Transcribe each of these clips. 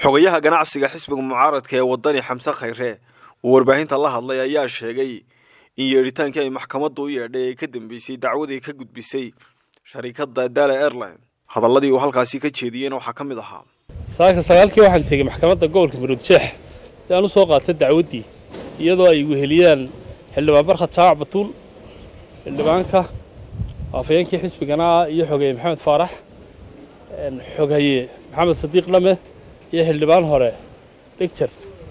xogayaha ganacsiga xisbiga mucaaradka ee wadani xamse khayre uu warbaahinta la hadlay ayaa sheegay in yeedhitaankii ay maxkamaddu u yeedhay ay ka dambeysay dacwadii ka gudbisay sharikadda dala airline hadalladii uu halkaasi ka jeediyeyna waxaa ka mid ahaa saaka sagaalkii waxaan tegey maxkamadda gobolka maroodjeex si aan u soo qaatay dacwaddii iyadoo ay weheliyaan xildhibaan barkhad jaawac batuul xildhibaanka afayeenkii xisbigana iyo xogeeye maxamed faarax xoghaye maxamed sadiiq lame iyo xildhibaan hore dhigjar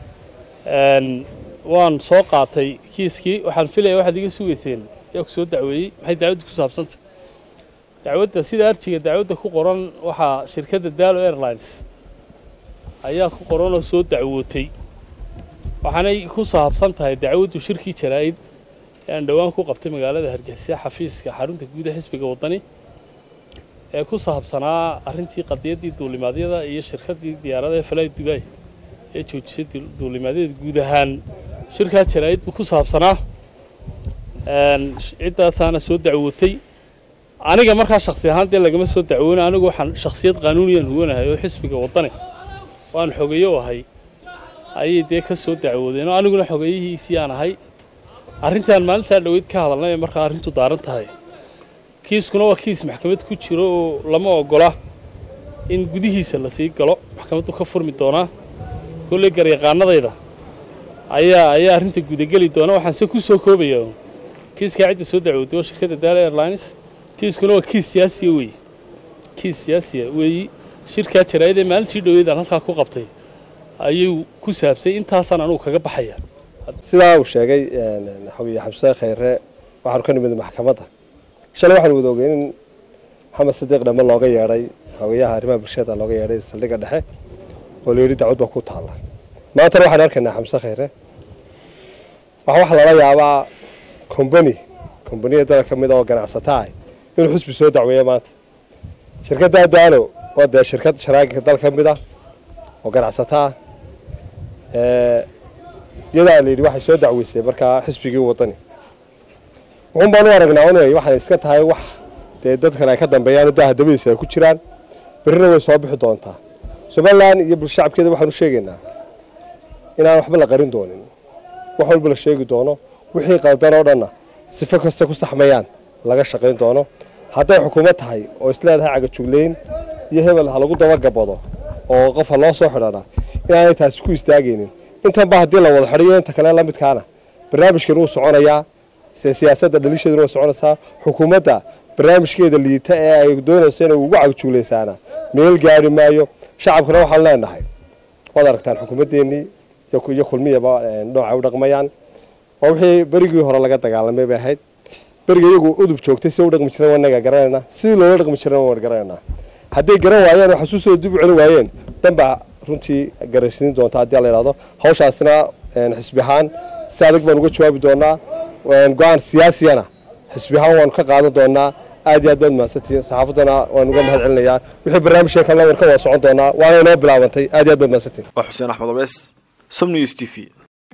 waan soo qaatay kiiskii waxaan filaya waxaad iga sugayseen yaa ku soo dacweeyey maxay dacwadda ku saabsantay dacwadda sida arjiga dacwadda ku qoran waxaa shirkadda dalo airlines ayaa ku qoran oo soo dacwootay waxaanay ku saabsan tahay dacwaddu shirkii jaraa'id ee aan dhowaan ku qabtay magaalada hargeysa xafiiska xarunta guud ee xisbiga waddani ee ku saabsanaa arrintii qadiyaddii duulimaadyada iyo shirkaddii diyaaradaha falaay dubaay ee joojisay duulimaadyada guud ahaan shirkaa jaraa'id buu ku saabsanaa ciddaasaana soo dacwootay aniga markaa shaksi ahaan dee lagama soo dacwoona anigu waxaan shaksiyad qaanuuniyaan huwanahay oo xisbiga waddani waan xogeeyo ahay ayay dee ka soo dacwoodeen oo aniguna xogeeyihiisii aan ahay arrintaan maalintaa dhoweyd ka hadalnay ee markaa arrintu daaran tahay kiiskuna waa kiis maxkamad ku jiro oo lama ogola in gudihiisa lasii galo maxkamaddu ka furmi doonaa kolley garyaqaanadayda ayaa ayaa arrinta gudageli doona waxaan se ku soo koobaya kiiskaa cidda soo dacwooday waa shirkadda dala airlines kiiskuna waa kiis siyaasiya weeye kiis siyaasiya weeyi shirkaa jaraa'id ee maalintii dhoweyd aan halkaa ku qabtay ayuu ku saabsay intaasaan anugu kaga baxaya sidaa uu sheegay xogeeye xabse khayre waxaanu ka nimid maxkamadda shalay waxaanu wada ogeyn in maxamed sadiiq dhame looga yeedhay xogeyaha arrimaha bulshada looga yeedhay saldhigga dhexe oo la yidhi dacwad baa ku taalla maantana waxaanu arkaynaa xamse khayre waxa waxa lala yaabaa combani combaniya dala ka mid a oo ganacsata ah inuu xusbi soo dacweeya maanta shirkadda daalo waa dee shirkad sharaagiga dal ka mid ah oo ganacsata ah iyadaa la yidhi waxay soo dacweysay markaa xisbigii waddani wuxuun baan u aragnaa un waxay iska tahay wax dee dadkan ay ka dambeeyaan daha dabadiisa ay ku jiraan berrina way soo bixi doontaa somalilan iyo bulshacabkeeda waxaanu sheegaynaa inaan waxba la qarin doonin wax walba la sheegi doono wixii qaldan oo dhanna sifo kasta ku saxmayaan laga shaqayn doono hadday xukuumad tahay oo isleedahay cagajugleyn iyo hebel ha lagu dabagabado oo qof ha loo soo xidhana inaanay taasi ku istaagaynin intanba haddii la wada xidhiyo inta kale la midkaana barnaamijkan wuu soconayaa se siyaasadda dhalisheeduna way soconaysaa xukuumadda barnaamijkeeda liita ee ay doonayso inay ugu cagjuglaysaana meel gaari maayo shacabkana waxaan leenahay waad aragtaan xukuumaddeenii iyo kulmiyaba nooca u dhaqmayaan waa wixii berigii hore laga dagaalamay bay ahayd beriga iyagu udub joogtay si u dhaqmi jireen wanaga garanaynaa sidii loola dhaqmi jireen waan garanaynaa hadday garan waayeen oo xasuusooda dib u celi waayeen danbaa runtii garansiin doonta haddii la yidhahdo hawshaasna xisbi ahaan si adag baan uga jawaabi doonaa go-aan siyaasiyana xisbi ahaan waanu ka qaadan doonaa aad iyo aad baad mahadsantihiin saxaafaddana waan uga mahad celinayaa wixii barnaamijka kalena waan ka wada socon doonaa waana inoo bilaabantay aad iyo aad baad mahadsantihiin waa xuseen axmed abees som news t v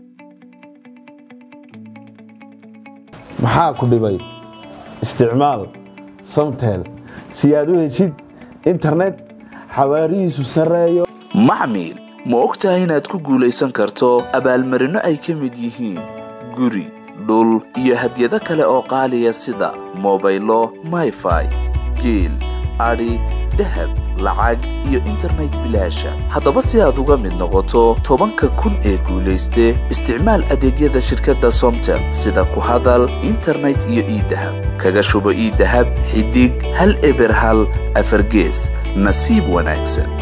maxaa ku dhibay isticmaal samtel si aad u heshid internet xawaarihiisu sarreeyo macmiil ma og tahay inaad ku guulaysan karto abaalmarinno ay ka mid yihiin guri dhul iyo hadyado kale oo qaaliya sida mobaylo mayfai geel adhi dahab lacag iyo internet bilaasha haddaba si aad uga mid noqoto tobanka kun ee guulayste isticmaal adeegyada shirkadda somtel sida ku hadal internet iyo iidahab kaga shubo iidahab xidig hal eber hal afargees nasiib wanaagsan